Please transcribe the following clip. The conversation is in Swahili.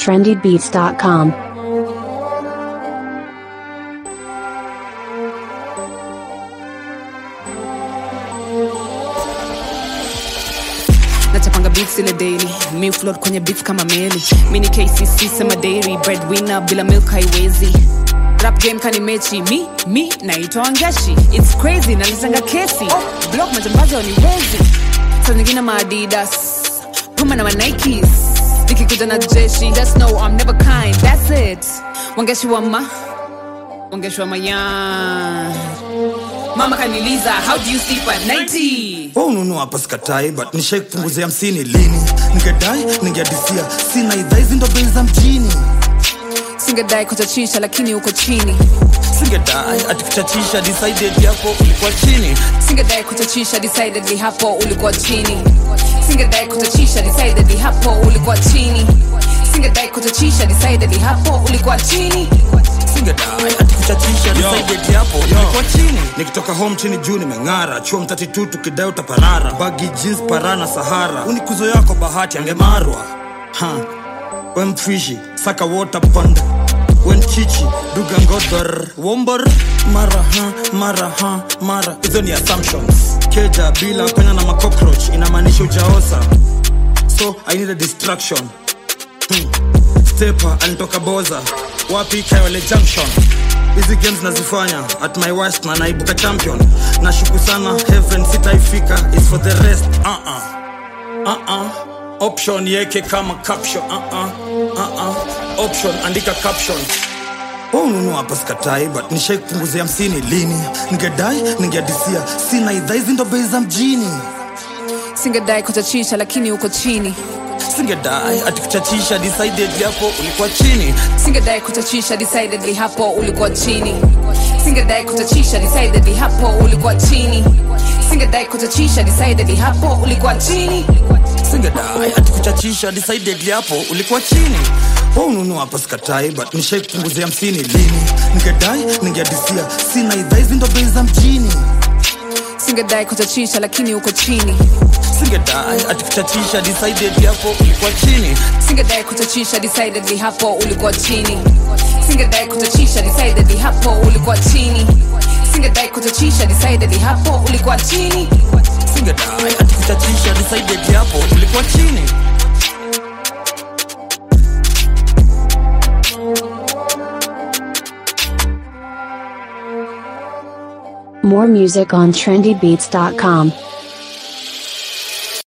trendybeats.com. nachapanga beats ile daily mi float kwenye beats kama meli mi ni kcc sema dairy breadwinner bila milk haiwezi rap game kani mechi mi mi naitwa wangashi its crazy nalitanga kesi block majambazi waniwezi saa zingine maadidas puma na manikes nikikuja na jeshi just know i'm never kind that's it wangeshi wa ma wangeshi wa mayan mama kaniliza how do you sleep at 90 wa ununua hapa sikatai but nishai kupunguzia hamsini lini ningedai ningeadisia sina idhaa hizi ndo bei za mjini singedai kuchachisha lakini uko chini singedai ati kuchachisha decided yako ulikuwa chini singedai kuchachisha decidedly hapo ulikuwa chini singedai kuchachisha decidedly hapo ulikuwa chini singedai kuchachisha decidedly hapo ulikuwa chini singedai ati kuchachisha decided yapo ulikuwa chini nikitoka home chini juu nimeng'ara chuo mtatitu tukidai utaparara bagi jeans parana sahara unikuzo yako bahati angemarwa ha wemfishi saka water pond wenchichi dugangodhor wombor mara ha mara ha mara hizo ni assumptions keja bila pena na macockroach inamaanisha ujaosa so i need a distraction stepa alitoka boza wapi kayole junction hizi games nazifanya at my worst na naibuka champion nashuku sana heaven sitaifika is for the rest uh-uh. Uh-uh. option yeke kama caption uh-uh. Uh-uh. option andika caption ununua hapa sikatai but nishai kupunguzia hamsini lini ningedai ningeadisia sina idhaa hizi ndo bei za mjini singedai kuchachisha lakini uko chini singedai ati kuchachisha decided yapo ulikuwa chini singedai kuchachisha decidedly hapo ulikuwa chini singedai kuchachisha decidedly hapo ulikuwa chini singedai kuchachisha decidedly hapo ulikuwa chini singedai ati kuchachisha decided yapo ulikuwa chini wa ununua hapa sikatai but nishai kupunguzia hamsini lini ningedai ningeadisia sina idhaa hizi ndo bei za mjini singedai kuchachisha lakini uko chini singedai ati kuchachisha decided yapo ulikuwa chini singedai kuchachisha decidedly hapo ulikuwa chini singedai kuchachisha decidedly hapo ulikuwa chini singedai kuchachisha decidedly hapo ulikuwa chini singedai ati kuchachisha decided yapo ulikuwa chini More music on trendybeats.com.